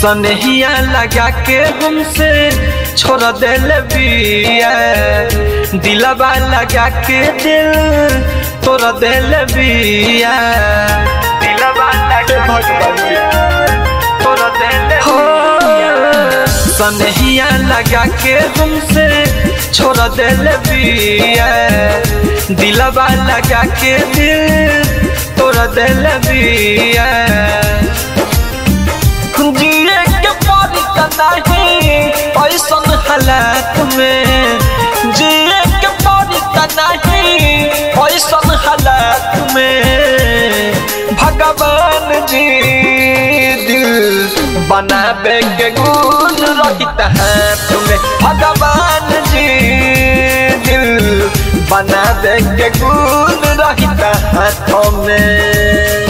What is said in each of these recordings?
सनहिया लगा के हमसे छोड़ दिल बिया दिलवा लगा के दिल तोड़ दिल बिया दिलवा लगा के तोड़ दिल हो सनहिया लगा के हमसे छोड़ दिल बिया दिलवा लगा के दिल तोड़ दिल बिया जिए के पड़ी नहीं ऐसन हालात में जिए के पड़ी नहीं ऐसन हालात में भगवान जी दिल बनावे के गुण रहित हाथ में भगवान जी दिल बनावे के गुण रहित हाथों में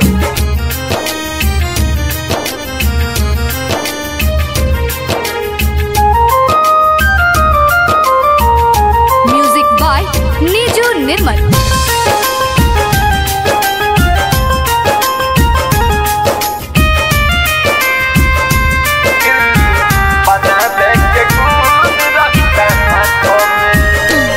म्यूजिक बाय नीजू निर्मल बनावे के गुण रहित हाथों में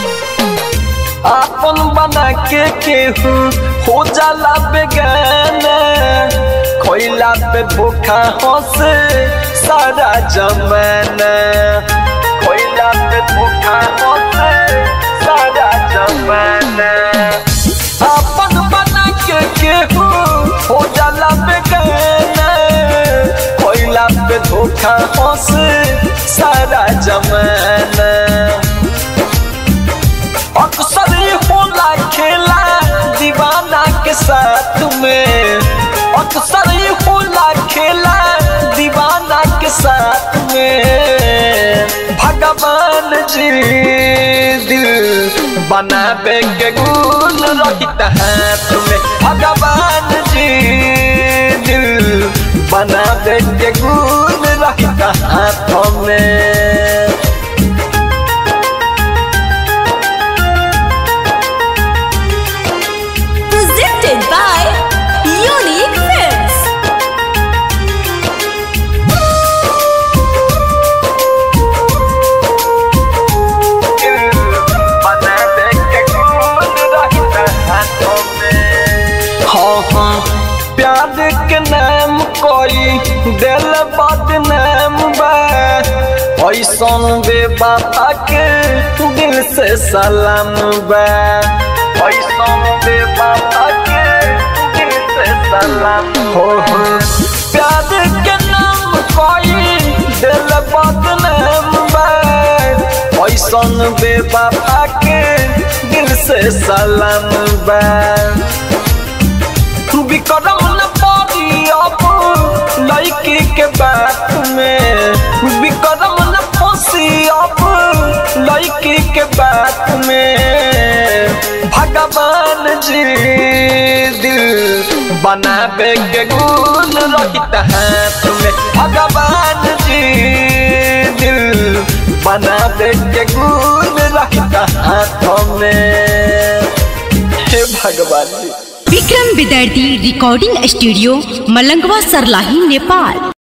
आपन बना के केहू हो जाला बेगाना खोइला पे भूखा हंसे सारा जमाना खोइला पे भूखा हंसे सारा जमाना आपन बना के केहू हो जाला बेगाना खोइला पे धोखा हंसे सारा जमाना अक्सर ये होला खेला दीवाना के साथ में अक्सर ये होला खेला दीवाना के साथ में भगवान जी दिल बनावे के गुण रहित हाथ में भगवान जी दिल बनावे के गुण रहित हाथों में presented by Unique Films. बनावे के गुण रहित हाथों में हाँ हाँ प्यार के नाम कोई दिल बदनाम बा ऐसन बेबाता के दिल से सलाम बा ऐसन बेबाता के दिल से सलाम हो हो प्यार के नाम कोई दिल बदनाम बा ऐसन बेबाबा के दिल से सलाम बा विक्रम न पड़ी अब लड़की के बात में विक्रम न फंसी अब लड़की के बात में भगवान जी दिल बनावे के गुण रहित हाथ में भगवान जी दिल बनावे के गुण रहित हाथों में हे भगवान जी विक्रम विद्यार्थी रिकॉर्डिंग स्टूडियो मलंगवा सरलाही नेपाल